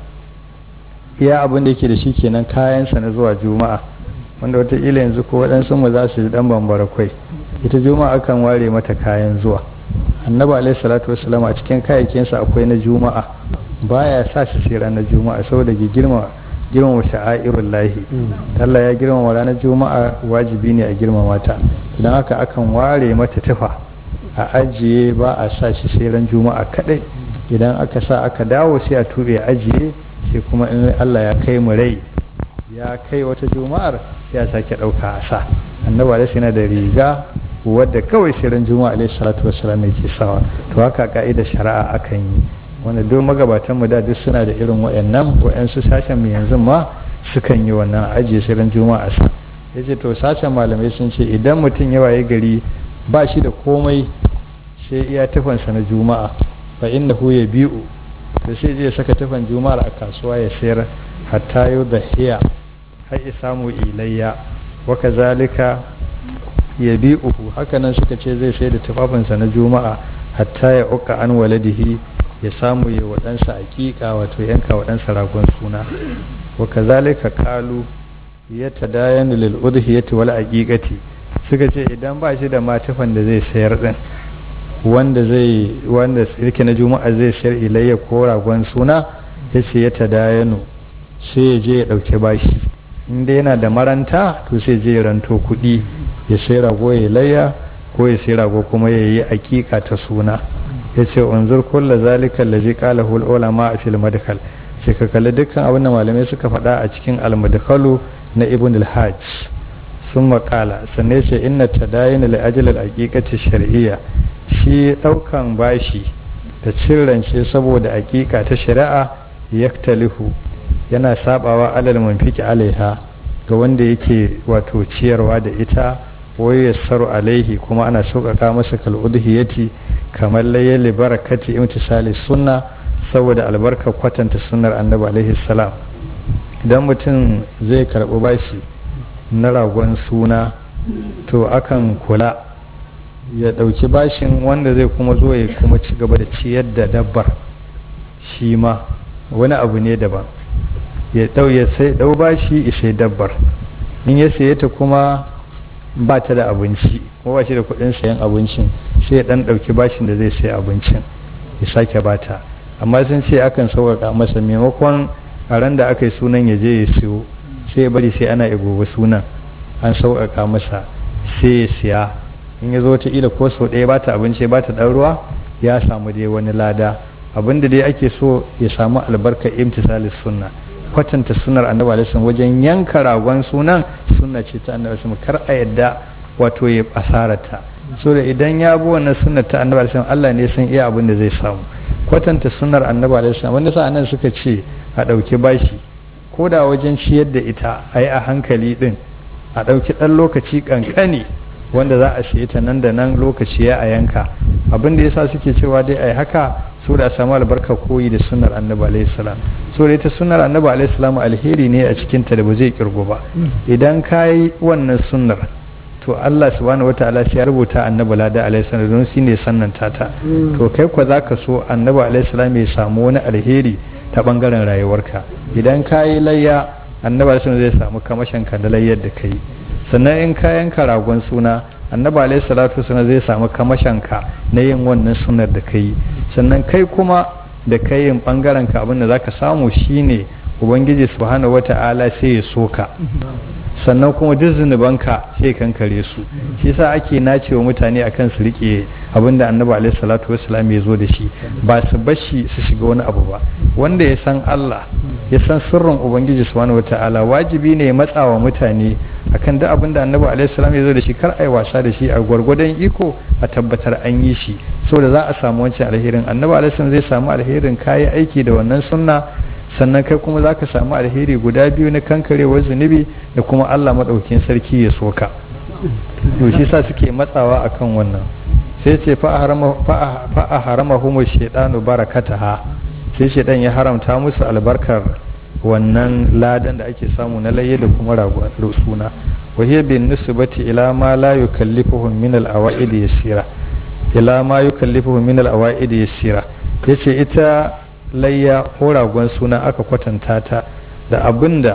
iya abin da yake da shi kenan kayansa na zuwa juma'a wanda wataƙila yanzu ko waɗansu mu za su ji ɗan bambara kwai ita juma'a kan ware mata kayan zuwa annabi alaihi salatu wasalam a cikin kayayyakinsa akwai na juma'a baya sa shi sai ranar juma'a saboda ke girma girmama sha'airul lahi Allah ya girmama ranar juma'a wajibi ne a girmama ta don haka akan ware mata tufa a ajiye ba a sa shi sai ran juma'a kadai idan aka sa aka dawo sai a tube ajiye sai kuma in Allah ya kai mu rai ya kai wata juma'ar sai a sake ɗauka a sa annaba da yana da riga wadda kawai sai ran juma'a alaihi salatu wassalam yake sawa to haka ka'idar shari'a akan yi wanda duk magabatan mu da duk suna da irin wayannan wayansu sashen mu yanzu ma sukan yi wannan ajiye sai ran juma'a sa yace to sashen malamai sun ce idan mutum ya waye gari ba shi da komai sai iya tufansa na juma'a fa innahu yabi'u da sai je saka tufan juma'ar a kasuwa ya sayar hatta yau da hiya har ya samu ilayya wa kazalika ya bi uku hakanan suka ce zai sai da tufafinsa na juma'a hatta ya uka an waladihi ya samu ya waɗansa aƙiƙa wato yanka waɗansa ragon suna wa kazalika kalu ya tadayanu lil udhiyati wal aqiqati suka ce idan ba shi da matufan da zai sayar din wanda zai wanda yake na juma'a zai sayar ilayya ko ragon suna ya ce ya tadayanu sai ya je ya ɗauki bashi inda yana da maranta to sai je ya ranto kuɗi ya sai rago ya layya ko ya sai rago kuma ya yi aƙiƙa ta suna ya ce unzur kulla zalika allazi qala hul ulama a fil madkhal sai ka kalli dukkan abin da malamai suka faɗa a cikin al-madkhalu na ibn al-hajj sun maƙala sannan ce inna tadayin li ajli al-aqiqati shar'iyya shi ɗaukan bashi da cirrance saboda aƙiƙa ta shari'a yaktalifu yana sabawa alal munfiki alaiha ga wanda yake wato ciyarwa da ita wai yassaru alaihi kuma ana sauƙaƙa masa kal udhiyati kamar layyali barakati imtisali sunna saboda albarkar kwatanta sunnar annabi alaihi salam idan mutum zai karɓi bashi na ragon suna to akan kula ya ɗauki bashin wanda zai kuma zo ya kuma ci gaba da ciyar da dabbar shi ma wani abu ne daban ya ɗau ya sai ɗau bashi ya sai dabbar in ya saye ta kuma ba ta da abinci kuma ba shi da kuɗin sayan abincin sai ya ɗan ɗauki bashin da zai sai abincin ya sake bata amma sun ce akan sauƙaƙa masa maimakon a ran da aka yi sunan ya je ya siyo sai ya bari sai ana gobe sunan an sauƙaƙa masa sai ya siya in ya zo ta ila ko sau ɗaya bata abinci ba ta ɗan ruwa ya samu dai wani lada abin da dai ake so ya samu albarkar imtisalis sunna kwatanta sunar annabi alaihi wajen yanka ragon sunan sunna ce ta annabi alaihi kar a yadda wato ya asarata so da idan ya bi wannan sunnar ta annabi alaihi Allah ne san iya abin da zai samu kwatanta sunar annabi alaihi wanda sa anan suka ce a ɗauki bashi ko da wajen ciyar da ita a yi a hankali din a ɗauki ɗan lokaci ƙanƙani wanda za a siye ta nan da nan lokaci ya a yanka abin da yasa suke cewa dai ai haka so da samu albarka koyi da sunnar annabi alaihi salam so da ita sunnar annabi alaihi salam alheri ne a cikin ta da ba zai kirgo ba idan ka yi wannan sunnar to Allah subhanahu wataala sai ya rubuta annabi lada alaihi salam don shi ne sannanta ta to kai kwa zaka so annabi alaihi salam ya samu wani alheri ta bangaren rayuwarka idan ka yi layya annabi alaihi salam zai samu kamashin ka da layyar da kai sannan in ka yanka ragon suna annabi alaihi salatu suna zai samu kamashanka na yin wannan sunar da kai sannan kai kuma da kai yin bangaren ka abin da zaka samu shine ubangiji subhanahu wata'ala sai ya soka sannan kuma duk zunubanka sai kankare su shi yasa ake nacewa mutane akan su rike abin da annabi alaihi salatu wassalam ya zo da shi ba su bashi su shiga wani abu ba wanda ya san Allah ya san sirrin ubangiji subhanahu wata'ala wajibi ne ya matsawa mutane akan duk abin da annabi alaihi salam ya zo da shi kar ai wasa da shi a gwargwadon iko a tabbatar an yi shi saboda za a samu wancan alherin annabi alaihi salam zai samu alherin kayi aiki da wannan sunna sannan kai kuma za ka samu alheri guda biyu na kankarewar zunubi da kuma Allah maɗaukin sarki ya soka to shi sa suke matsawa akan wannan sai ce fa a harama humu shaidanu barakataha sai shaidan ya haramta musu albarkar wannan ladan da ake samu na laye da kuma ragon suna wa hiya bin nisbati ila ma la yukallifuhum min al awaid yasira ila ma yukallifuhum min al awaid yasira yace ita layya ko ragon suna aka kwatanta ta da abinda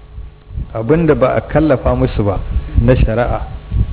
abinda ba a kallafa musu ba na shari'a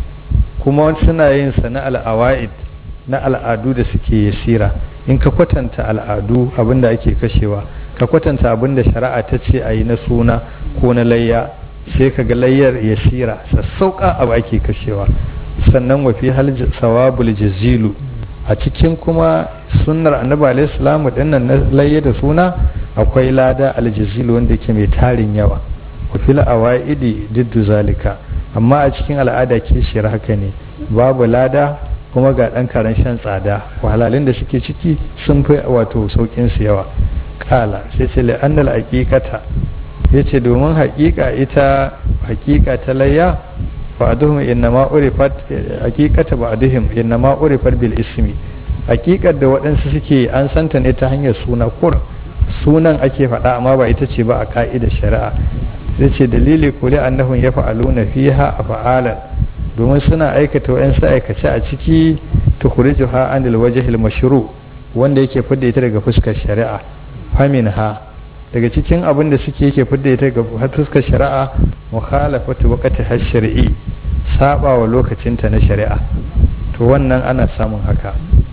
kuma suna yin sa na al'awa'id na al'adu da suke yasira in ka kwatanta al'adu abinda ake kashewa ka kwatanta abinda shari'a ta ce a yi na suna ko na layya sai ka ga layyar yasira sassauƙa abu ake kashewa sannan wafi hal sawabul jazilu a cikin kuma sunnar annabi alaihi salamu dinnan na layya da suna akwai lada aljazilu wanda yake mai tarin yawa wa fil awaidi diddu zalika amma a cikin al'ada kishiyar haka ne babu lada kuma ga dan karan shan tsada wahalalin da suke ciki sun fi wato saukin su yawa kala sai ce la annal haqiqata yace domin haqiqa ita haqiqa ta layya ba'duhum innama urifat haqiqata ba'duhum innama urifat bil ismi haqiqar da waɗansu suke an santa ne ta hanyar suna kur sunan ake faɗa amma ba ita ce ba a ka'idar shari'a zai ce dalili ko da annahum yaf'aluna fiha af'alan domin suna aikata wayansu aikace a ciki tukhrijuha anil wajhil mashru wanda yake fidda ita daga fuskar shari'a faminha daga cikin abin da suke yake fidda ita daga fuskar shari'a mukhalafatu waqti hash-shar'i saba wa lokacinta na shari'a to wannan ana samun haka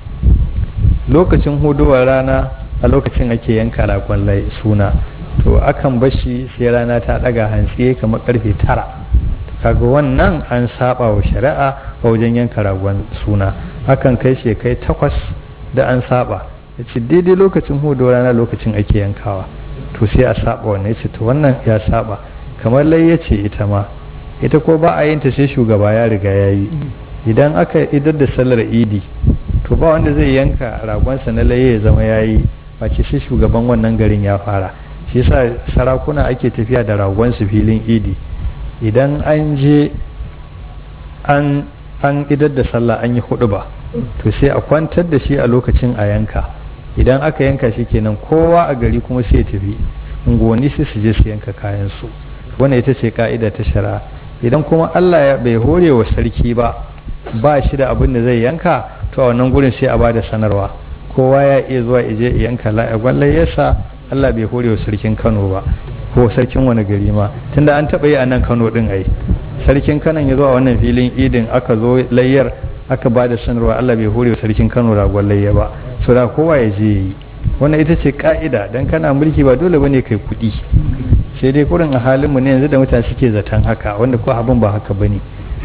lokacin huduwar rana a lokacin ake yanka ragon suna to akan bashi sai rana ta daga hantsi kamar karfe tara kaga wannan an saba wa shari'a a wajen yanka ragon suna akan kai shi kai takwas da an saba ya ce daidai lokacin hudu rana lokacin ake yankawa to sai a saba wannan ya ce to wannan ya saba kamar lai ya ce ita ma ita ko ba a yin ta sai shugaba ya riga ya yi idan aka idar da sallar idi to ba wanda zai yanka ragonsa na laye ya zama ya yi face sai shugaban wannan garin ya fara shi yasa sarakuna ake tafiya da ragonsu filin idi idan an je an an idar da sallah an yi hudu ba to sai a kwantar da shi a lokacin a yanka idan aka yanka shi kenan kowa a gari kuma sai tafi unguwanni sai su je su yanka kayan su wannan ita ce ka'ida ta shari'a idan kuma Allah ya bai hore wa sarki ba ba shi da abin da zai yanka to a wannan gurin sai a bada sanarwa kowa ya iya zuwa ije yanka la'agwan yasa Allah bai hore wa sarkin Kano ba ko sarkin wani gari ma tunda an taɓa yi a nan Kano din ai sarkin Kano ya zo a wannan filin idin aka zo layyar aka ba da sanarwa Allah bai hore wa sarkin Kano ragon layya ba so da kowa ya je yi wannan ita ce ka'ida dan kana mulki ba dole bane kai kuɗi sai dai kurin a halin mu ne yanzu da mutane suke zaton haka wanda ko abin ba haka bane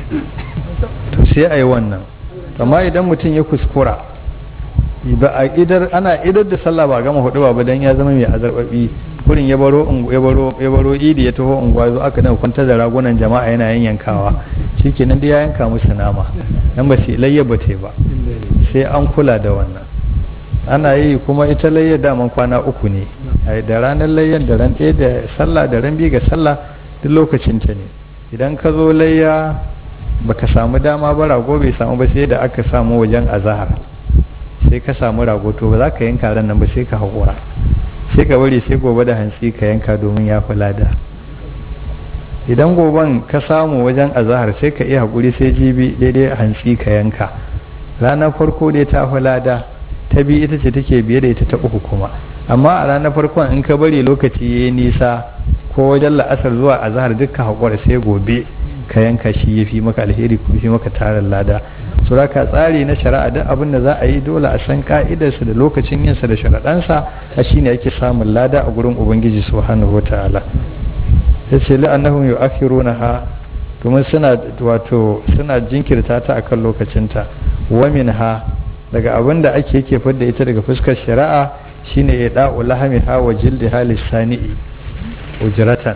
to sai a yi wannan amma idan mutum ya kuskura ba a idar ana idar da sallah ba gama hudu ba dan ya zama mai azarbabi kurin ya baro ya baro ya baro idi ya taho unguwa zo aka dan kwantar da ragunan jama'a yana yanyankawa shikenan dai ya yanka musu nama dan ba sai layya ba ba sai an kula da wannan ana yi kuma ita layya daman kwana uku ne da ranar layyan da ran ɗaya da sallah da ran biyu ga sallah duk lokacin ta ne idan ka zo layya baka samu dama ba rago bai samu ba sai da aka samu wajen azahar sai ka samu rago to ba za ka yanka ran nan ba sai ka haƙura sai ka bari sai gobe da hantsi ka yanka domin ya fi lada idan goben ka samu wajen azahar sai ka iya haƙuri sai jibi daidai hantsi ka yanka ranar farko dai ta fi lada ta biyu ita ce take biye da ita ta uku kuma amma a ranar farkon in ka bari lokaci ya yi nisa ko wajen la'asar zuwa azahar dukkan haƙura sai gobe ka yanka shi ya fi maka alheri kuma fi maka tarin lada su raka tsari na shari'a duk abin da za a yi dole a san ka'idarsa da lokacin yinsa da sharaɗansa a shi ne ake samun lada a gurin ubangiji subhanahu wa ta'ala ya ce la'annahum yu'akhiruna ha domin suna wato suna jinkirta ta akan lokacinta wa ha daga abin da ake yake fadda ita daga fuskar shari'a shine ya da'u lahamiha wa jildiha lisani'i ujratan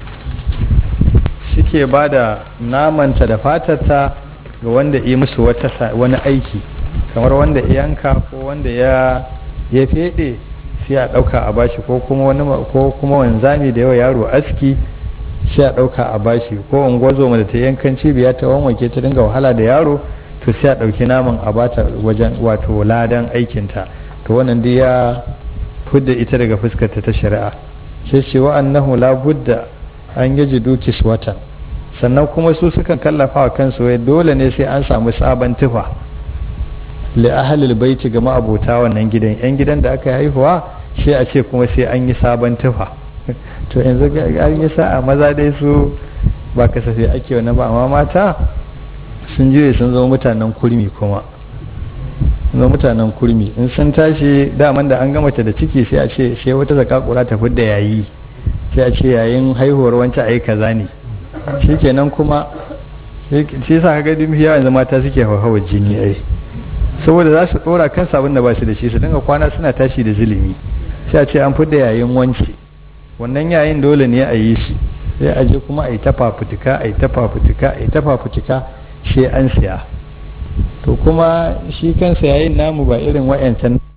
suke ba da namanta da fatarta ga wanda yi musu wani aiki kamar wanda ya yanka ko wanda ya ya fede sai a ɗauka a bashi ko kuma wani ko kuma wanzami da yawa yaro aski sai a ɗauka a bashi ko ungozo da ta yankan cibiya ta wanwake ta dinga wahala da yaro to sai a ɗauki naman a bata wajen wato ladan aikinta to wannan dai ya fudda ita daga fuskarta ta shari'a sai ce wa annahu la budda an yaji dukis watan sannan kuma su sukan kallafa wa kansu wai dole ne sai an samu sabon tufa li ahlil baiti ga ma'abota wannan gidan yan gidan da aka haihuwa sai a ce kuma sai an yi sabon tufa to yanzu an yi sa'a maza dai su ba kasafe ake wani ba amma mata sun juye sun zama mutanen kurmi kuma zama mutanen kurmi in sun tashi daman da an gama ta da ciki sai a ce sai wata zakakura ta fidda yayi sai a ce yayin haihuwar wancan ai kaza ne shikenan kuma shi sa kaga duk yawa yanzu mata suke hauhawar jini ai saboda za su dora kan sabon da ba su da shi su dinga kwana suna tashi da zulumi sai a ce an fidda yayin wance wannan yayin dole ne a yi shi sai a je kuma a yi ta fafutuka a yi ta fafutuka a yi ta fafutuka sai an siya to kuma shi kansa yayin namu ba irin wa'yancan